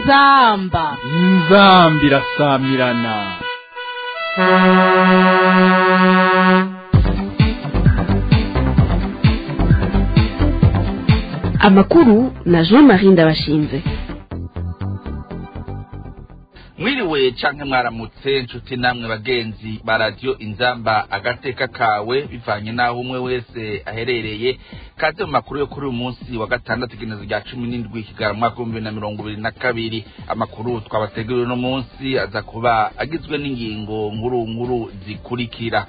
inzamba inzambi irasamirana amakuru na jean marie ndabashinze mwiriwe canke mwaramutse nshuti namwe bagenzi ba radiyo inzamba agateka kawe bivanye n'aho umwe wese aherereye kaze mu makuru yo kuri uyu munsi wa gatandatu igenezo rya cumi n'indwi kigarama mwaka w'ibihumbi bibiri na mirongo ibiri na kabiri amakuru twabateguriwe uno munsi aza kuba agizwe n'ingingo nkuru nkuru zikurikira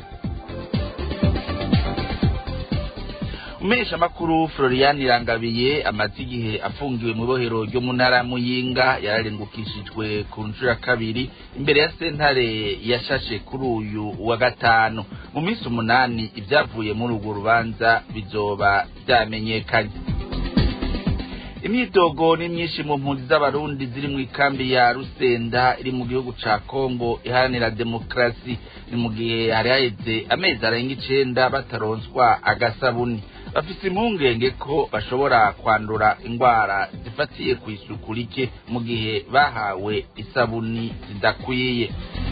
umesha makuru Florian Irangabiye amaze igihe afungiwe mu bohero ryo mu ntara ya Muyinga yararengukishijwe ku nshuro ya kabiri imbere ya sentare yashashe kuri uyu wa gatanu mu minsi umunani ibyavuye muri urwo rubanza bizoba byamenyekanye imyidogo ni myinshi mu mpunzi z'abarundi ziri mu ikambi ya rusenda iri mu gihugu ca kongo iharanira demokarasi ni mu gihe hari haheze amezi arenga icenda bataronswa agasabuni bafise impungenge ko bashobora kwandura indwara zifatiye ku isuku rike mu gihe bahawe isabuni zidakwiye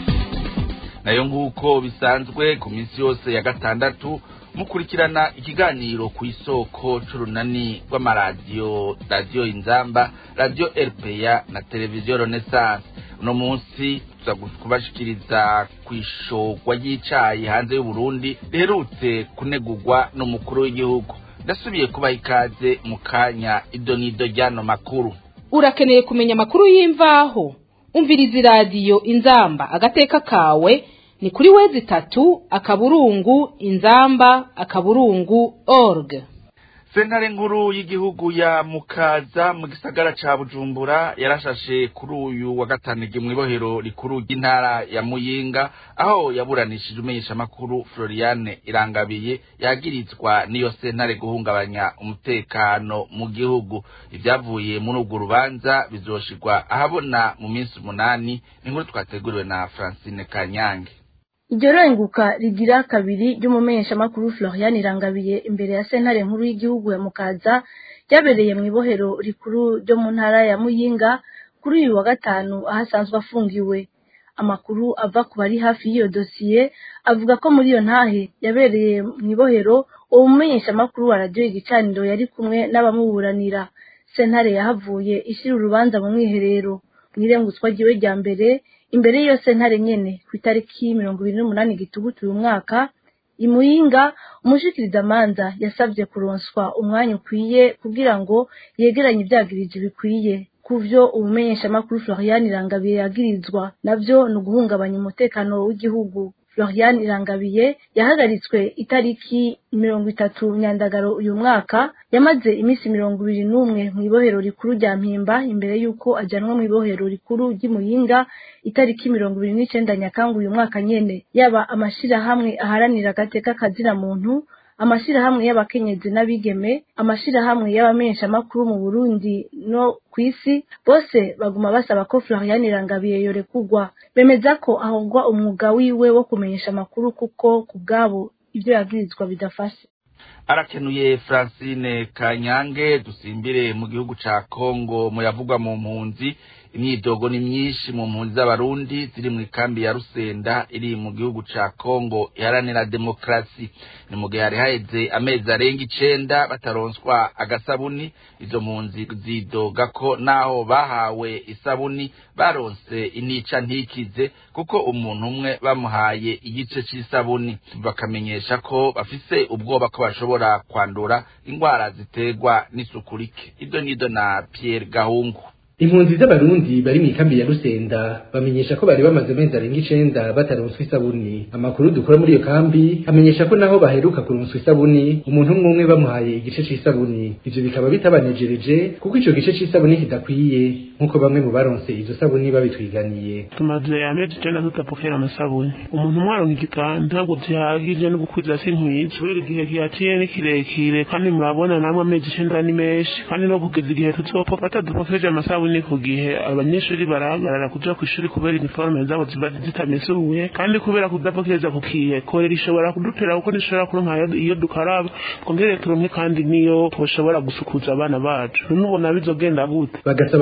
nayo nk'uko bisanzwe ku minsi yose ya gatandatu mukurikirana ikiganiro ku isoko c'urunani rw'amaradiyo radiyo inzamba radiyo rpa na televiziyo renaissance uno munsi tuza kubashikiriza ku ishogwa ry'icayi hanze y'uburundi riherutse kunegurwa n'umukuru w'igihugu ndasubiye kubaha ikaze mu kanya idonido ry'ano makuru urakeneye kumenya amakuru y'imvaho umviriza iradiyo inzamba agateka kawe ni kuri wezi itatu akaburungu inzamba akaburungu org sentare nkuru y'igihugu ya mukaza mu gisagara ca bujumbura yarashashe kuri uyu wa gatanu mu ibohero rikuru ry'intara ya muyinga aho yaburanishije umenyeshamakuru floriane irangabiye yagirizwa n'iyo sentare guhungabanya umutekano mu gihugu ibyavuye muri urwo rubanza bizoshirwa ahabona mu minsi umunani inkuru twateguriwe na francine kanyange iryo renguka rigira kabiri ry'umumenyeshamakuru Florian Irangabiye imbere ya sentare nkuru y'igihugu ya Mukaza ryabereye mu ibohero rikuru ryo mu ntara ya Muyinga kuri uyu wa gatanu aho asanzwe afungiwe amakuru ava ku bari hafi y'iyo dosiye avuga ko muri iyo ntahe yabereye mu ibohero uwo mumenyeshamakuru wa radiyo igicaniro yari kumwe n'abamuburanira sentare yahavuye ishyira urubanza mu mwiherero mu irengutswa ryiwe rya mbere imbere y'iyo sentare nyene ku itariki mirongo ibiri n'umunani gitugutu uyu mwaka imuyinga umushikirizamanza yasabye kuronswa umwanya ukwiye kugira ngo yegeranye ivyagirije bikwiye kuvyo umumenyeshamakuru Florian Irangabiye yagirizwa navyo ni uguhungabanya umutekano w'igihugu Florian Irangabiye yahagaritswe itariki mirongo itatu nyandagaro uyu mwaka yamaze iminsi mirongo ibiri n'umwe mu ibohero rikuru rya mpimba imbere y'uko ajanwa mu ibohero rikuru ry'imuyinga itariki mirongo ibiri n'icenda nyakanga uyu mwaka nyene yaba amashirahamwe aharanira agateka kazina muntu amashirahamwe y'abakenyezi n'abigeme amashirahamwe y'abamenyeshamakuru mu Burundi no kw'isi bose baguma basaba ko Florian Irangabiye yorekugwa bemeza ko ahogwa umwuga wiwe wo kumenyesha amakuru kuko ku bwabo ibyo yagirizwa bidafashe arakenuye francine kanyange dusimbire mu gihugu ca kongo muyavugwa mu mpunzi imyidogo ni myinshi mu mpunzi z'abarundi ziri mu ikambi ya rusenda iri mu gihugu ca kongo iharanira demokarasi ni mu gihe hari haheze amezi arenga icenda bataronswa agasabuni izo mpunzi zidoga ko naho bahawe isabuni baronse inica ntikize kuko umuntu umwe bamuhaye igice c'isabuni bakamenyesha ko bafise ubwoba ko bashobora kwandura indwara ziterwa n'isuku rike ido nido na pierre gahungu impunzi z'abarundi bari mu ikambi ya rusenda bamenyesha ko bari bamaze amezi arenga icenda bataronswa isabuni amakuru dukora muri iyo kambi amenyesha ko naho baheruka kuronswa isabuni umuntu umwe umwe bamuhaye igice c'isabuni ivyo bikaba bitabanejereje kuko ico gice c'isabuni kidakwiye nk'uko bamwe mu baronse izo sabuni babitwiganiye tumaze amezi icenda tutapokera amasabuni umuntu umwe aronka igitanda ntabwo vyahagije no gukwiza si nkwiza kubera igihe kihaciye ni kirekire kandi murabona namwe amezi icenda ni menshi kandi no kugeza igihe tuzopoka batadupokeje amasabuni ku gihe abanyeshuri barahagarara kuja kw'ishuri kubera iniforme zabo ziba zitamesuye kandi kubera kudapokereza ku kiye korera ishobora kudutera kuko ntishobora kuronka iyo dukaraba twongere turonke kandi niyo twoshobora gusukuza abana bacu nubona bizogenda gute bagasaba amashirahamwe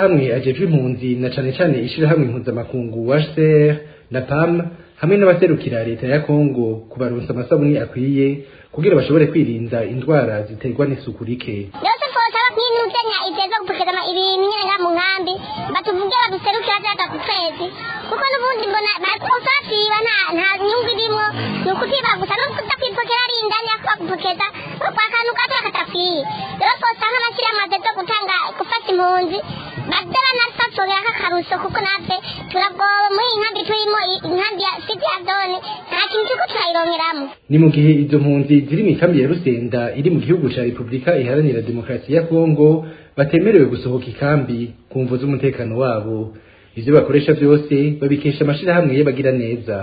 amashirahamwe ajejwe impunzi na cane cane ishirahamwe impuzamakungu HCR na PAM hamwe n'abaserukira leta ya Kongo kubaronsa amasabuni akwiye kugira bashobore kwirinda indwara ziterwa n'isuku rike yose twosaba nk'inuzenya iteza gupokeza ibintu nyene nga mu nkambi batuvuge baduserukira vyaga ku kwezi kuko n'ubundi mbona usasiba nta nta nyungu irimwo ni ukutiba gusa no kuza kwipokera ari indani yako bagupokeza kwa kantu gato katafiriye rero twosaba nk'amashyirahamwe ateza gutanga gufata impunzi baze banasatsobera k'akaruso kuko natwe turagoba muri iyi nkambi turimo inkambi ya siti ya zone nta kintu turiko turayironkeramwo ni mu gihe izo mpunzi ziri mu ikambi ya Rusenda iri mu gihugu ca Republika Iharanira Demokarasi ya Kongo batemerewe gusohoka ikambi ku mvu z'umutekano wabo ivyo bakoresha vyose babikesha amashirahamwe y'abagira neza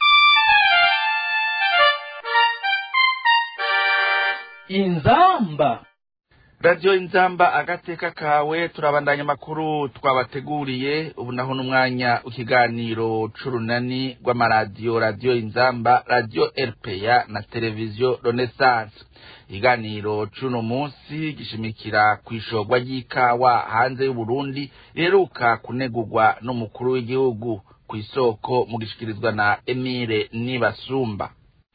inzamba radiyo inzamba agateka kawe turabandanya amakuru twabateguriye ubu naho n'umwanya w'ikiganiro c'urunani rw'amaradiyo radiyo inzamba radiyo rpa na televiziyo renaissance ikiganiro c'uno munsi gishimikira ku ishorwa ry'ikawa hanze y'uburundi riheruka kunegurwa n'umukuru w'igihugu ku isoko mu gishikirizwa na emile nibasumba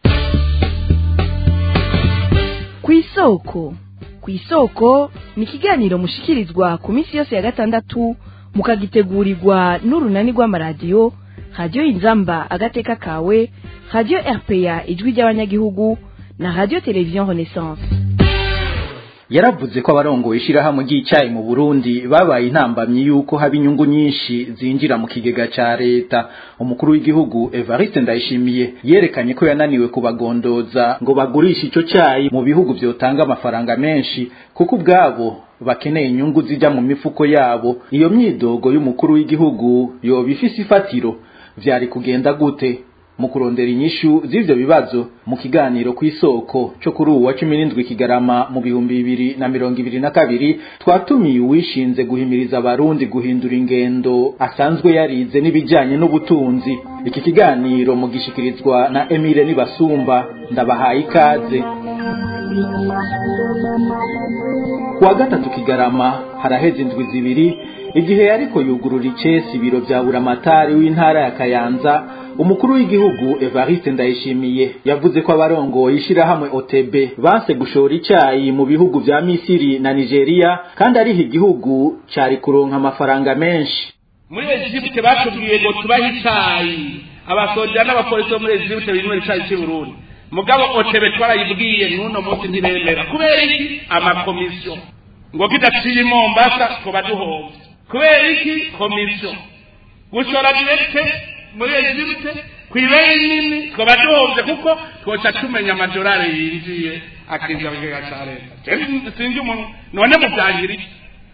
ku isoko ku isoko ni ikiganiro mushikirizwa ku minsi yose ya gatandatu mukagitegurirwa n'urunani rw'amaradiyo radiyo inzamba agateka kawe radiyo rpa ijwi ry'abanyagihugu na radiyo televiziyo renaissance yaravuze ko abarongoye ishirahamwe ry'icyayi mu Burundi babaye intambamyi yuko haba inyungu nyinshi zinjira mu kigega ca leta umukuru w'igihugu Evariste Ndayishimiye yerekanye ko yananiwe kubagondoza ngo bagurishe ico cyayi mu bihugu vyotanga amafaranga menshi kuko ubwabo bakeneye inyungu zijya mu mifuko yabo iyo myidogo y'umukuru w'igihugu yoba ifise ifatiro vyari kugenda gute mu kurondera inyishu z'ivyo bibazo mu kiganiro ku isoko cyo kuri uwa cumi n'indwi kigarama mu bihumbi bibiri na mirongo ibiri na kabiri twatumiye uwishinze guhimiriza abarundi guhindura ingendo asanzwe yarize n'ibijyanye n'ubutunzi iki kiganiro mugishikirizwa na emile nibasumba ndabahaye ikaze kuwa gatatu kigarama haraheze indwi zibiri igihe yariko yugurura icesi ibiro vya buramatari w'intara ya kayanza umukuru w'igihugu Evariste Ndayishimiye yavuze ko abarongoye ishirahamwe OTB banse gushora icyayi mu bihugu vya Misiri na Nigeria kandi ariho igihugu cari kuronka amafaranga menshi muri Egypte batubwiye ngo tubahe icyayi abasoja n'abapolisi bo muri Egypte binywera icyayi cy'i Burundi mugabo OTB twarayibwiye n'uno munsi ntibemera kubera iki amakomisiyo ngo kidaciye Mombasa twoba duhombye kubera iki komisiyo gushora direkte muri Egypte kwibeye nini twaba duhombye kuko twoca tumenya amadolari yinjiye akinjira mu kigega ca leta sinzi umuntu none muvyangira iki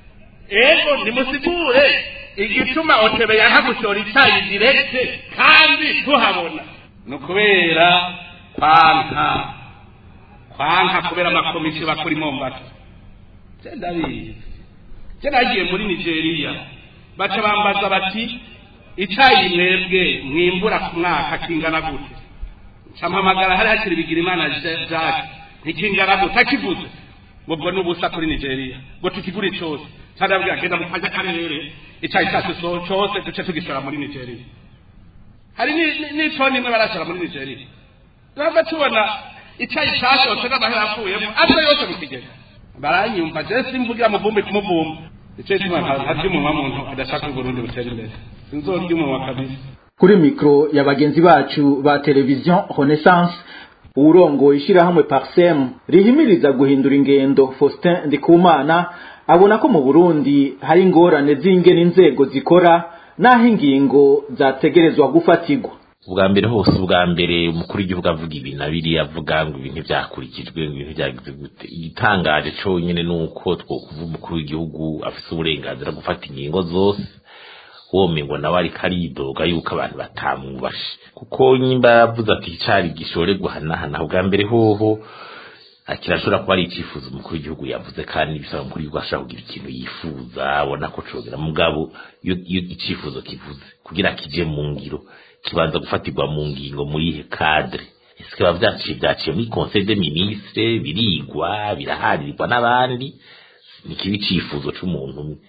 ego nimusigure igituma otebe yanka gushora icyayi direkte kandi tuhabona ni ukubera kwanka kwanka kubera amakomisiyo bakora i mombasa je ndabizi je nagiye muri nigeria baca bambaza bati icyayi mwebwe mwimbura ku mwaka kingana gute campamagara hari hakiri bigira imana jacques ntikingana gute akivuze ubwo ni ubusa kuri nigeria ngo tukigure cyose cyarabwira genda mu kanya karere icyayi cyacu cyose duce tugishora muri nigeria hari n'itoni imwe barashora muri nigeria ntabwo tubona icyayi cyashotse n'amahera avuyemo aza yose mu kigega baranyumva je simvugira muvumbi kumuvumba icyo gituma ntarya umunwa muntu adashaka uburundi butera imbere sinzorya umunwa kabisa kuri mikro ya bagenzi bacu ba televiziyo renaissance uwurongoye ishirahamwe parsem rihimiriza guhindura ingendo faustin ndikumana abona ko mu burundi hari ingorane z'ingene inzego zikora n'aho ingingo zategerezwa gufatirwa ubwa mbere hose ubwa mbere umukuru w'igihugu avuga ibi na biriya avuga ngo ibintu byakurikijwe ngo ibintu byagize gute igitangaje cyonyine ni uko twokuva umukuru w'igihugu afite uburenganzira gufata ingingo zose womengo nawe ariko aridoga yuko abantu batamwubashe kuko nyimba yavuze ati icari gishorerwa hanahana ubwa mbere hoho kirashobora kuba ari icyifuzo umukuru w'igihugu yavuze kandi bisaba umukuru w'igihugu ashobora kugira ikintu yifuza abona ko cogera mugabo iyo icyifuzo kivuze kugira kije mu ngiro kibanza gufatirwa mu ngingo muri ihe cadre ese biba vyaciye vyaciye muri conseil des ministres birigwa biraharirwa n'abandi ni kibi icifuzo c'umuntu umwe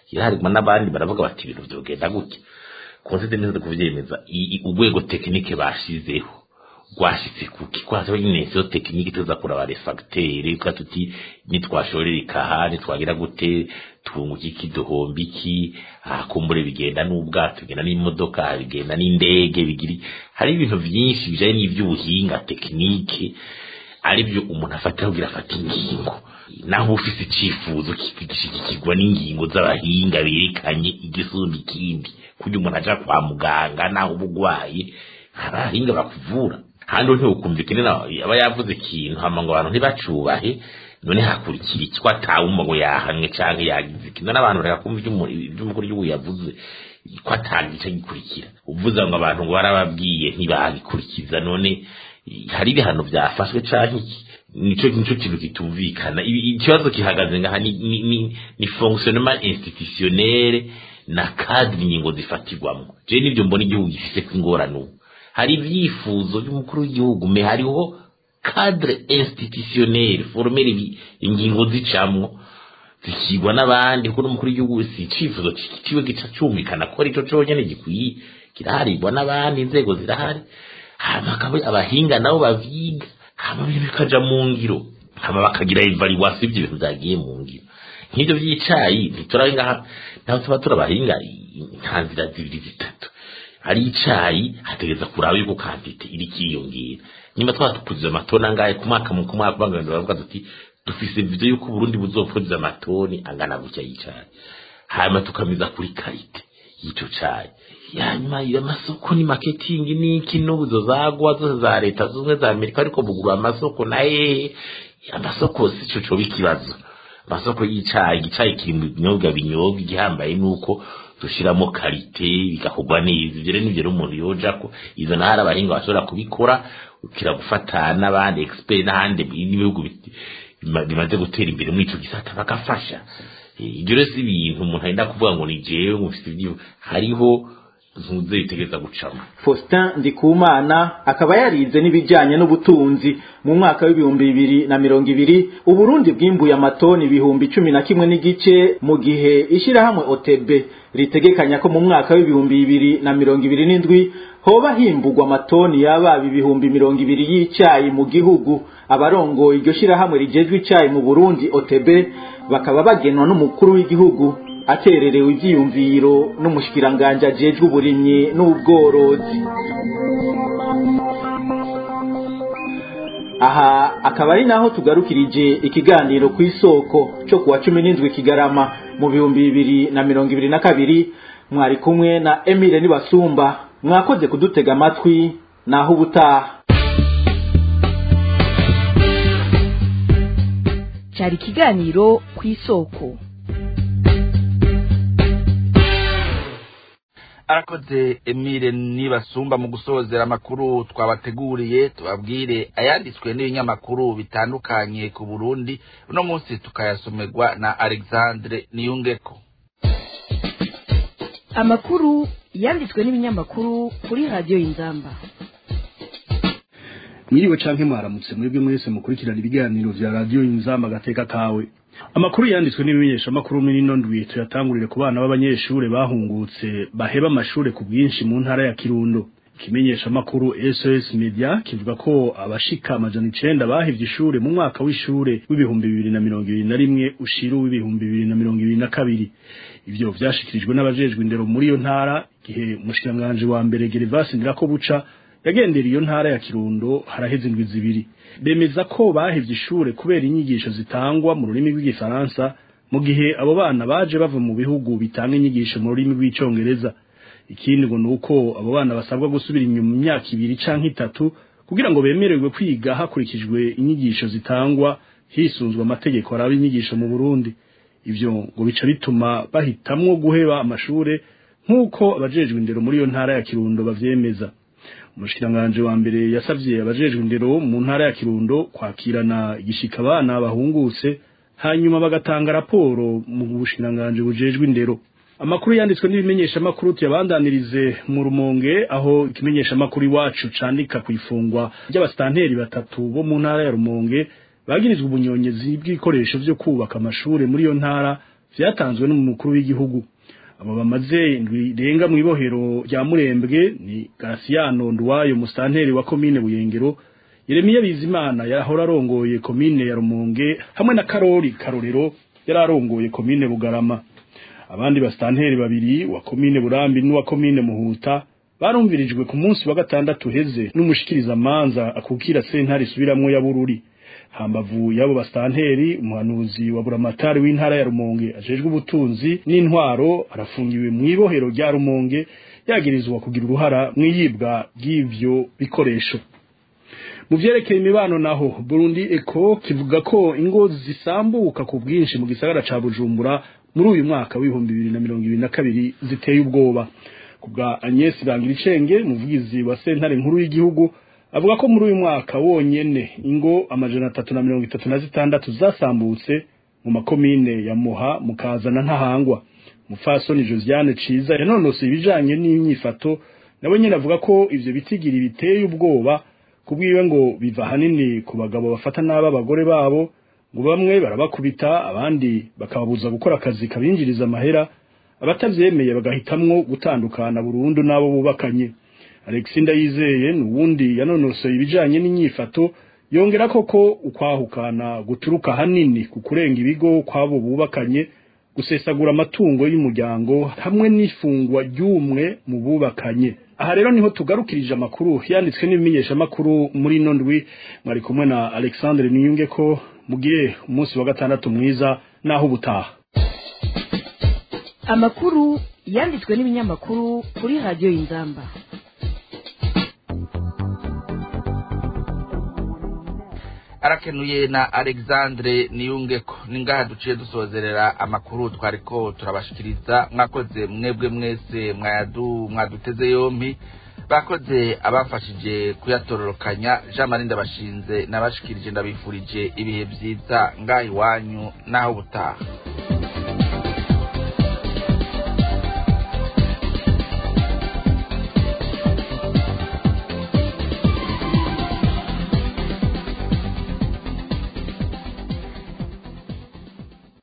iraharigwa n'abandi baravuga bati ibintu vyogenda gutya conseil des ministres kuvyemeza i- i- urwego tekinike bashizeho rwashitse kuki kwaza nyine so tekinike tuza kuraba refacteur kwa tuti nitwashorera ikaha nitwagira gute tunguka iki duhomba iki akumbure bigenda n'ubwato bigenda n'imodoka bigenda n'indege bigiri hari ibintu byinshi bijanye n'ivy'ubuhinga tekinike aribyo umuntu afatira kugira afata ingingo naho ufise icifuzo kigishigikirwa n'ingingo z'abahinga berekanye igisumba ikindi kugira umuntu aja kwa muganga naho ubugwaye abahinga bakuvura handi ntiwukumvikane nawe aba yavuze ikintu hama ngo abantu ntibacubahe none hakurikira iki ko atawumva ngo yahanwe canke yagize ikintu n'abantu barakumva ivy'umukuru w'igihugu yavuze ko atagica gikurikira uvuze ngo abantu ngo barababwiye ntibagikurikiza none hari ibihano byafashwe canke iki nico nico kintu kitumvikana Ibi- ikibazo gihagaze ngaha ni, ni, ni, ni fonctionnement institutionnel na cadre ingingo zifatirwamo je nivyo mbona igihugu gifise kw'ingorane ubu hari ibyifuzo by'umukuru w'igihugu me hariho cadre institutionnel formel ibi- ingingo zicamwo zikigwa n'abandi kuko n'umukuru w'igihugu si icifuzo kiwe gica cyumvikana ko arico conyene gikwiye kiraharibwa n'abandi inzego zirahari hama akaba abahinga nabo bavyiga hama ibintu bikaja mu ngiro hama bakagira evaluation y'ivyo bintu vyagiye mu ngiro nk'ivyo vy'icayi ntiturahinga ntaho tuba turabahinga nta nzira zibiri zitatu hari icayi hategeza kuraba yuko kantite iri kiyongera nyuma twatukuziza amatoni angahe ku mwaka mu ku mwaka bangana baravuga tuti dufise vyo yuko Burundi buzopfuza amatoni angana gutya y'icayi hanyuma tukamiza kuri karite y'ico cayi yanyuma iyo amasoko ni marketing n'iki n'ubuzo zagwa zose za leta zumwe za Amerika ariko bugura amasoko na hehe amasoko si co coba ikibazo amasoko y'icayi icayi kiri mu binyobwa binyobwa igihambaye nuko dushiramo karite bigakorwa neza ivyo rero nivyo rero umuntu yojako izo ntara abahinga bashobora kubikora ukira gufata n'abandi expert n'ahandi n'ibihugu biti- bima- bimaze gutera imbere muri ico gisata bagafasha Eh, ibyo rero si ibintu umuntu agenda kuvuga ngo ni jewe mufite ibyo hariho ntuze bitegereza gucamo Faustin Ndikumana akaba yarize n'ibijyanye n'ubutunzi mu mwaka w'ibihumbi bibiri na mirongo ibiri Uburundi bwimbuye amatoni ibihumbi cumi na kimwe n'igice mu gihe ishyirahamwe OTB ritegekanya ko mu mwaka w'ibihumbi bibiri na mirongo ibiri n'indwi hoba himbugwa amatoni yababa ibihumbi mirongo ibiri y'icyayi mu gihugu abarongoye iryo shyirahamwe rigejwe icyayi mu Burundi OTB bakaba bagenwa n'umukuru w'igihugu atererewe ibyiyumviro n'umushikiranganje ajejwe uburimyi n'ubworozi aha akaba ari naho tugarukirije ikiganiro ku isoko cyo kuwa cumi n'indwi kigarama mu bihumbi bibiri na mirongo ibiri na kabiri mwari kumwe na emile nibasumba mwakoze kudutega amatwi naho ubutaha cyari ikiganiro ku isoko arakoze emile nibasumba mu gusozera amakuru twabateguriye tubabwire ayanditswe n'ibinyamakuru bitandukanye ku burundi uno munsi tukayasomerwa na alexandre niyungeko amakuru yanditswe n'ibinyamakuru kuri radiyo y'inzamba mwiriwe canke mwaramutse mwebwe mwese mukurikirana ibiganiro vya radiyo inzamba agateka kawe amakuru yanditswe n'ibimenyesha amakuru muri ino ndwi tuyatangurire ku bana b'abanyeshure bahungutse baheba amashure ku bwinshi mu ntara ya kirundo ikimenyesha amakuru SOS Media kivuga ko abashika amajana icenda bahevye ishure mu mwaka w'ishure w'ibihumbi bibiri na mirongo ibiri na rimwe ushira w'ibihumbi bibiri na mirongo ibiri na kabiri ivyo vyashikirijwe n'abajejwe indero muri iyo ntara igihe umushikiranganji wa mbere Gervasi Ndirakobuca yagendera iyo ntara ya Kirundo haraheze indwi zibiri bemeza ko bahevye ishure kubera inyigisho zitangwa mu rurimi rw'igifaransa mu gihe abo bana baje bava mu bihugu bitanga inyigisho mu rurimi rw'icongereza ikindi ngo nuko abo bana basabwa gusubira inyuma mu myaka ibiri canke itatu kugira ngo bemererwe kwiga hakurikijwe inyigisho zitangwa hisunzwe amategeko araba inyigisho mu Burundi ivyo ngo bica bituma bahitamwo guheba amashure nk'uko abajejwe indero muri iyo ntara ya Kirundo bavyemeza umushikiranganje wa mbere yasavye abajejwe indero mu ntara ya Kirundo kwakirana igishika abana bahungutse hanyuma bagatanga raporo mu bushikiranganje bujejwe indero amakuru yanditswe n'ibimenyesha makuru tuyabandanirize mu rumonge aho ikimenyesha makuru iwacu candika ku ifungwa ry'abastanteri batatu bo mu ntara ya rumonge bagirizwe ubunyonyezi bw'ibikoresho vyo kubaka amashure muri iyo ntara vyatanzwe n'umukuru w'igihugu abo bamaze indwi renga mu ibohero rya murembwe ni Garasiano Nduwayo musanteri wa komine Buyengero Yeremiya Bizimana yahora arongoye komine ya Rumonge hamwe na Karori Karorero yari arongoye komine Bugarama abandi basitanteri babiri wa komine Burambi n'uwa komine Muhuta barumvirijwe ku munsi wa gatandatu heze n'umushikiriza manza akukira sentare isubiramwo ya Bururi hambavu yabo basitanteri umuhanuzi wa buramatari w'intara ya Rumonge ajejwe ubutunzi n'intwaro arafungiwe mu ibohero rya Rumonge yagirizwa kugira uruhara mu iyibwa ry'ivyo bikoresho mu vyerekeye imibano naho Burundi Eco kivuga ko ingo zisambuka ku bwinshi mu gisagara ca Bujumbura muri uyu mwaka w'ibihumbi bibiri na mirongo ibiri na kabiri ziteye ubwoba kubwa Agnes Rangiricenge muvugizi wa sentare nkuru y'igihugu avuga ko muri uyu mwaka wonyene ingo amajana atatu na mirongo itatu na zitandatu zasambutse mu makomine ya Muha mukazana ntahangwa mufasoni Josiane Ciza yanonose ibijanye n'imyifato nawe nyene avuga ko ivyo bitigiri biteye ubwoba kubwiwe ngo biva hanini ku bagabo bafata nabi abagore babo ngo bamwe barabakubita abandi bakababuza gukora akazi kabinjiriza amahera abatavyemeye bagahitamwo gutandukana burundu n'abo bubakanye Alexis Ndayizeye nuwundi yanonosoye ibijanye n'inyifato yongera koko ukwahukana guturuka hanini ku kurenga ibigo kwabo bubakanye gusesagura amatungo y'umuryango hamwe n'ifungwa ry'umwe mu bubakanye aha rero niho tugarukirije amakuru yanditswe n'ibimenyesha makuru muri nondwi mwari kumwe na Alexandre Niyunge ko mugire umunsi wa gatandatu mwiza naho ubutaha amakuru yanditswe n'ibinyamakuru kuri radiyo y'inzamba arakenuye na alexandre niyungeko ni ngaha duciye dusozerera amakuru twariko turabashikiriza mwakoze mwebwe mwese mwayadu mwaduteze yompi bakoze abafashije kuyatororokanya jean marie ndabashinze nabashikirije ndabifurije ibihe byiza ngaha iwanyu n'aho ubutaha